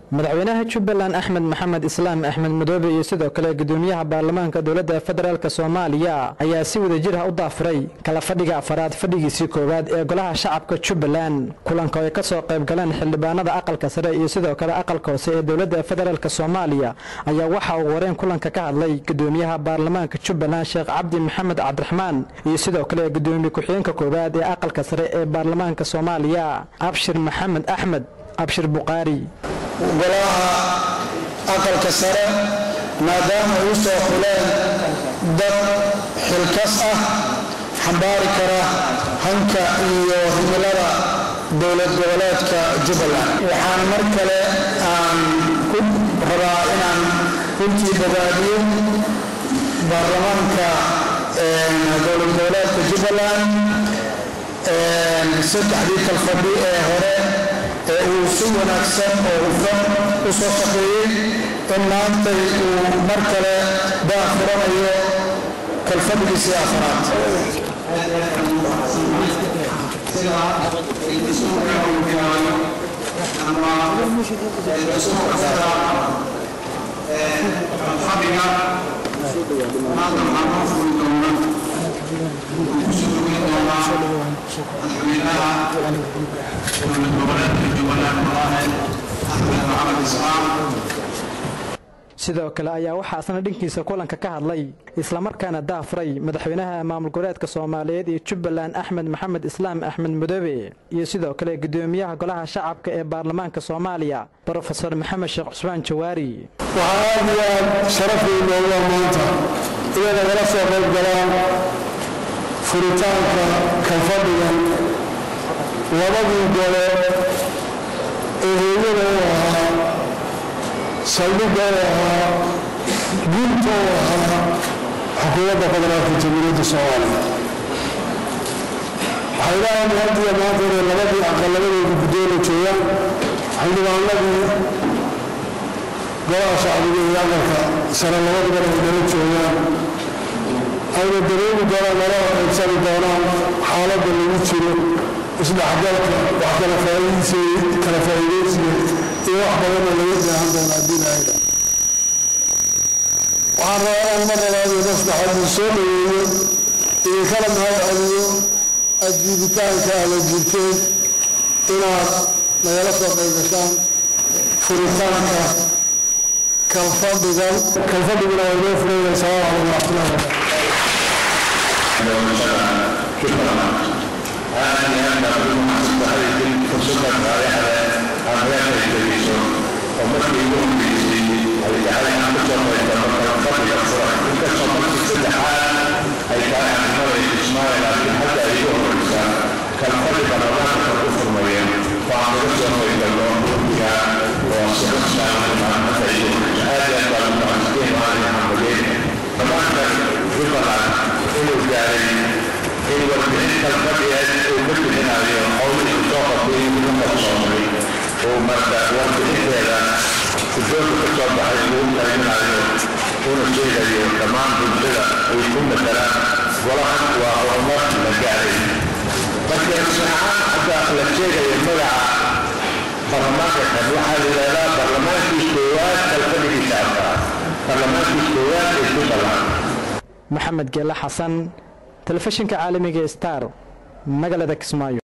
madaxweynaha jubbaland axmed maxamed islaam axmed madoobe iyo sidoo kale gudoomiyaha baarlamaanka dowladda federaalk soomaaliya ayaa si wadajir ah u daafuray kala fadhiga afaraad fadhigiisii koowaad ee golaha shacabka jubbaland kulanka ay kasoo qayb galeen xildhibaanada aqalka sare iyo sidoo kale aqalka hoose ee dowladda federaalk soomaaliya ayaa waxa uu wareen kulanka ka hadlay gudoomiyaha baarlamaanka jubbaland sheekh cabdi maxamed cabdiraxmaan iyo sidoo kale gudoomiye ku-xigeenka koowaad ee aqalka sare ee baarlamaanka soomaaliya abshir maxamed axmed abshir buqaari golaha aqalka sare maadaama ay u soo xuleen dad xilkas ah xambaari kara hanka iyo himilada dowlad goboleedka jubbaland waxaan mar kale aan ku rabaa inaan runtii bogaadiyo baarlamaanka dowlad goboleedka jubbaland saddexdii kalfadhi ee hore ee uu si wanaagsan oo hufan u soo shaqeeyey in maantay uu mar kale daafuranayo kalfadhigiisii afaraad sidoo kale ayaa waxaa asna dhankiisa kulanka ka hadlay islamarkaana daafuray madaxweynaha maamul goboleedka soomaaliyeed iyo jubbaland axmed maxamed islaam axmed madoobe iyo sidoo kale gudoomiyaha golaha shacabka ee baarlamaanka soomaaliya brofesor maxamed sheekh cusmaan jawaari waxaa aad iyo aad sharafeynooga maanta inay nagala soo qayb galaan furitaanka kalfadhigan labadii gole ee hooyada u ahaa saldhigga u ahaa guurta u ahaa xukuumadda federaalka jamhuuriyadda soomaaliya waxay ilaahay mahadiya maanta inay labadii aqalabadeeda guddoona joogaan xildhibaanadii golaha shacbiga iyo aqalka sare labadabana ay nala joogaan ayna dareemi doonaan nalala qaybsani doonaan xaaladda lagu jiro isdhexgalka wax kala kala faa'iidaysiga iyo wax badanoo laga baahan doona haddii lahayda waxaan rabaa inaan mar labaad iyo maslaxadii soo dhaweeyo idinkala mahad celiyo adjiibitaanka ala jirteen inaad nagala soo qaybgashaan furitaanka kalfadhigan kalfadhiguna waa inoo furaya salaamu calaykum waraxmatullahi in warbixin kalfadhigeed uu ka bixinayo howlihii soo qabtay inuu ka qabsoomay uu marka warbixinteeda guddoonka ka soo baxay uu qaybinayo una sheegayo dhammaan bulshada ay ku matalaan golahan waa horumar la gaaray marka ismaxaan hadda la sheegayo magaca baarlamaanka kan waxaa la yidhahdaa baarlamaankii koowaad kalfadhigiisa afraad baarlamaankii koowaad ee jubbaland maxamed geele xasan telefishinka caalamiga star magaalada kismaayo